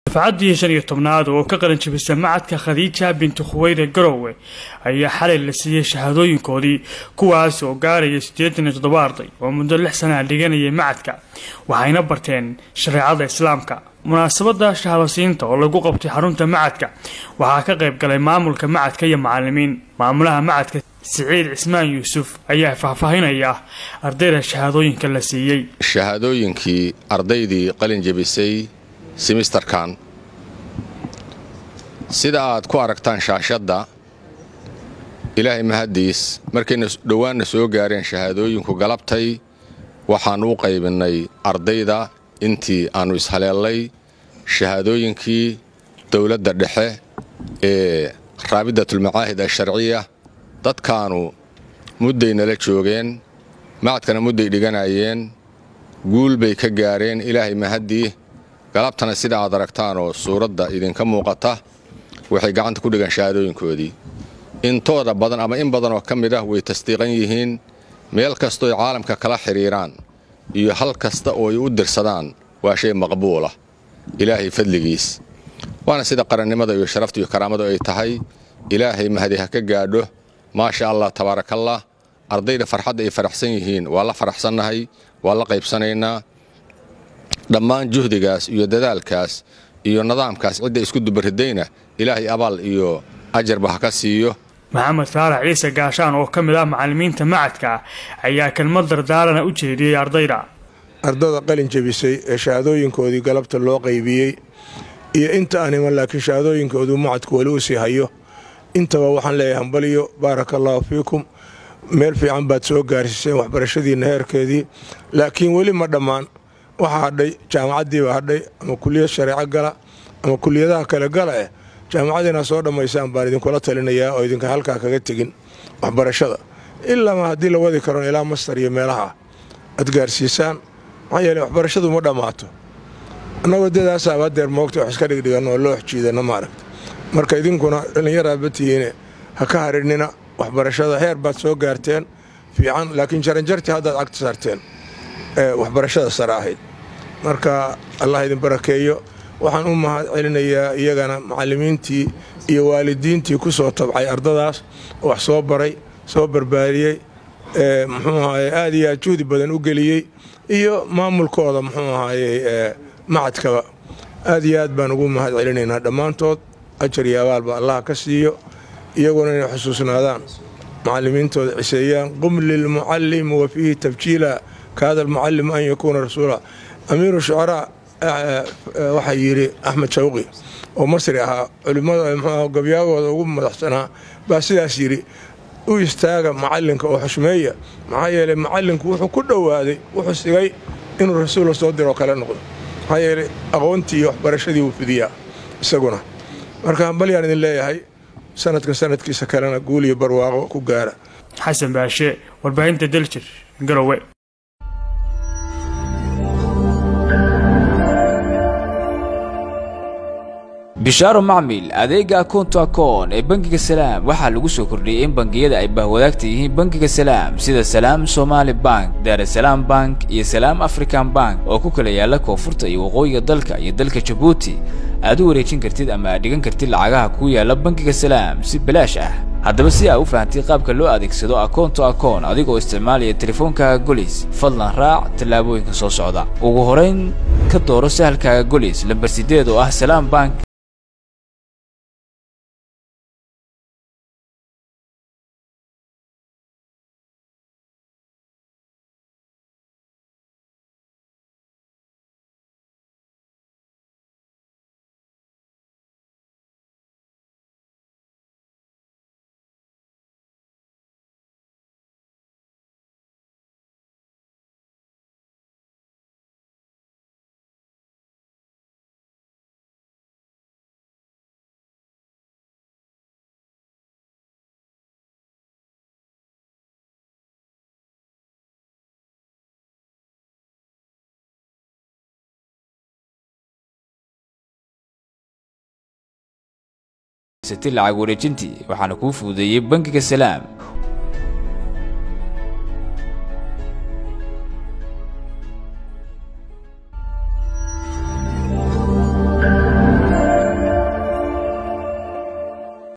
dafcaddii shan iyo tobnaad oo ka qaran jabisa macadka khadiija bintu khuweyre garowe ayaa xalay la siiyey shahaadooyinkoodii kuwaas oo gaaraya siddeetan iyo toddoba arday oo muddo lix sanaa dhiganayay macadka waxayna barteen shareecada islaamka munaasabada shahaadasiinta oo lagu qabtay xarunta macadka waxaa ka qayb galay maamulka macadka iyo macalimiin maamulaha macadka siciid cismaan yuusuf ayaa faahfaahinaya ardayda shahaadooyinka la siiyey shahaadooyinkii ardaydii qalin jebisay simisterkan sida aad ku aragtaan shaashadda ilaahay mahaddiis markayna dhowaanna soo gaareen shahaadooyinku galabtay waxaannu u qaybinnay ardayda intii aannu ishaleellay shahaadooyinkii dowladda dhexe ee raabidatulmacaahid asharciya dadkaanu mudday nala joogeen macadkana mudday dhiganayeen guul bay ka gaareen ilaahay mahaddii galabtana sida aad aragtaanoo suuradda idinka muuqata waxay gacanta ku dhigaan shahaadooyinkoodii intooda badan ama in badanoo ka mid ah way tasdiiqan yihiin meel kastooy caalamka kala xidhiiraan iyo hal kasta oo ay u dirsadaan waa shay maqbuulah ilaahay fadligiis waana sida qarannimada iyo sharafta iyo karaamadu ay tahay ilaahay mahadi ha ka gaadho maasha allah tabaarakallah ardayda farxadda ay faraxsan yihiin waa la faraxsannahay waa la qaybsanaynaa dhammaan juhdigaas iyo dadaalkaas iyo nidaamkaas cidda isku dubaridayna ilaahay abaal iyo ajarba ha ka siiyo maxamed faarax ciise gaashaan oo ka mid ah macallimiinta macadka ayaa kelmad dardaarana u jeediyey ardayda ardada qalin jebisay ee shahaadooyinkoodii galabta loo qaybiyey iyo inta aan iman laakiin shahaadooyinkoodu macadku weli u sii hayo intaba waxaan leeyahay hambaliyo baaraka allaahu fiikum meel fiican baad soo gaarsiiseen waxbarashadiinna heerkeedii laakiin weli ma dhammaan waxaa hadhay jaamacaddiiba hadhay ama kuliyad shareeco gala ama kuliyadaha kale gala eh jaamacadiina soo dhammaysaan baan idinkula talinayaa oo idinka halkaa kaga tegin waxbarashada ilaama haddii la wadi karon ilaa mastar iyo meelaha aad gaarsiisaan maxaa yeele waxbarashadu ma dhammaato annagoo dadaasaaba hadeer moogta wax iska dhigdhiganno oo loo xjiidana maaragta marka idinkuna dhallinyaraaba tihiine ha ka harinina waxbarashada heer baad soo gaarteen fiican laakiin jaranjartii haddaad cagta saarteen ee waxbarashada sare ahayd marka allah idin barakeeyo waxaan u mahad celinayaa iyagana macallimiintii iyo waalidiintii ku soo tabcay ardadaas oo wax soo baray soo barbaariyey muxuu ahaye aad iyo aad juhdi badan u geliyey iyo maamulkooda muxuu ahaye macadkaba aad iyo aad baan ugu mahad celinaynaa dhammaantood ajar iyo abaalba allah ka siiyo iyaguna inay xusuusnaadaan macallimiintooda ciseeyaan qum lilmucallim wa fiihi tabjiila kaada almucallim an yakuuna rasuula amiiru shucaraa waxaa yidhi axmed shawqi oo masri ahaa culimmada mxuu gabyaagooda ugu madaxsanaa baa sidaas yidhi u istaaga macallinka oo xushmeeya maxaa yeeley macallinku wuxuu ku dhowaaday wuxuu sigay inuu rasuulla soo diroo kale noqdo maxaa yeeley aqoontii iyo waxbarashadii wuu fidiyaa isaguna marka hambalyaan idin leeyahay sanadka sanadkiisa kalena guul iyo barwaaqo ku gaara xasan baashe warbaahinta daljir garowe bishaaro macmil adeega akoonto akoon ee bangiga salaam waxaa lagu soo kordhiyey in bangiyada ay bahwadaagta yihiin bangiga salaam sida salaam somaali bank daarasalaam bank iyo salaam african bank oo ku kala yaalla koonfurta iyo waqooyiga dalka iyo dalka jabuuti aad u wareejin kartid ama aad dhigan kartid lacagaha ku yaalla bangiga salaam si balaash ah haddaba si aa u fahamtay qaabka loo adeegsado akoonto akoon adigoo isticmaalaya teleefoonkaaga golis fadlan raac tallaabooyinka soo socda ugu horayn ka dooro sahalkaaga golis lambar sideed oo ah salaam bank lacag wareejintii waxaana kuu fududeeyey bangiga salaam